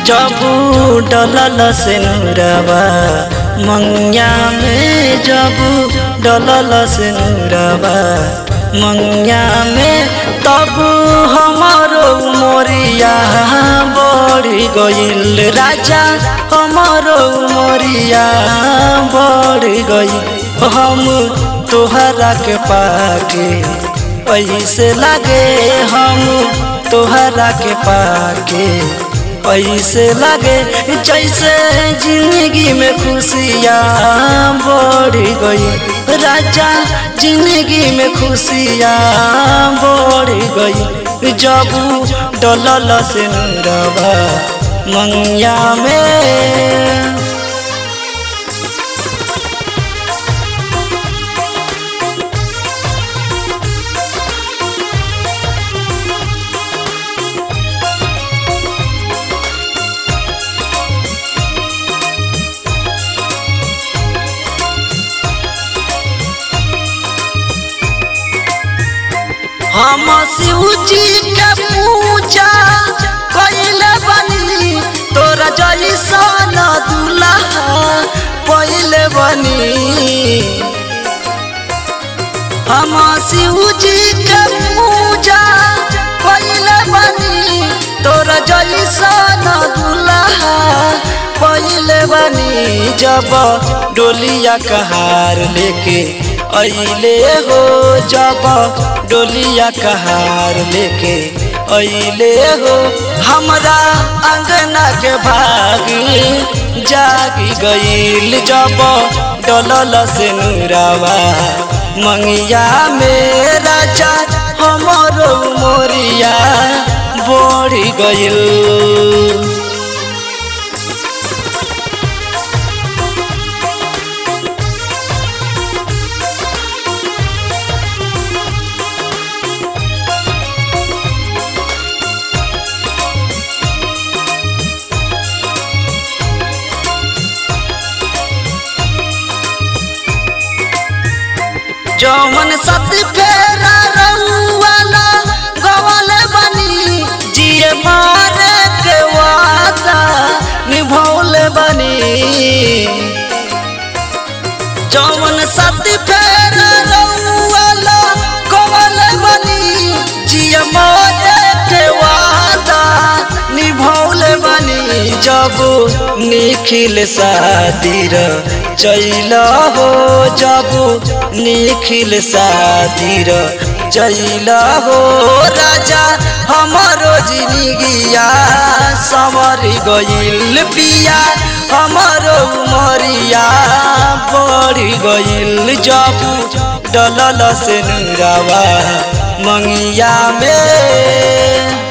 जबू डलल से नुरवा मंगिया में जबू डलल से नुरवा मंगिया में तब हमारो मोरिया बढ़ी गईल राजा हमारो मोरिया बढ़ी गई हम तोहरा के पाके ऐसे लगे हम तोहरा के पाके ऐसे लगे जैसे जिंदगी में खुशियाँ बढ़ गई राजा जिंदगी में खुशियाँ बढ़ गई जब डलल से रवा मंगिया में हम शिव जी के पूजा कैले बनी तोरा जैसन दुल्हा पहले बनी हम शिव जी के पूजा कैले बनी तोरा जैसन दुल्हा पहले बनी जब डोलिया कहार लेके अइले हो जब डोलिया कहार लेके अइले हो हमरा अंगना के भागी जागी गईल जब डलल से नुरावा मंगिया में राजा हमरो मोरिया बढ़ी गईल जौवन सती फेरा रउवाला गवल बनी जिए मारे के वादा निभौल बनी जौवन सती फेरा रउवाला गवल बनी जिए मारे के वादा निभौल बनी जब निखिल शादीर चैल हो जब निखिल शादीर चैल हो राजा हमारो जिंदगिया समर गईल पिया हमारो उमरिया बढ़ गईल जब डलल से नुरावा मंगिया में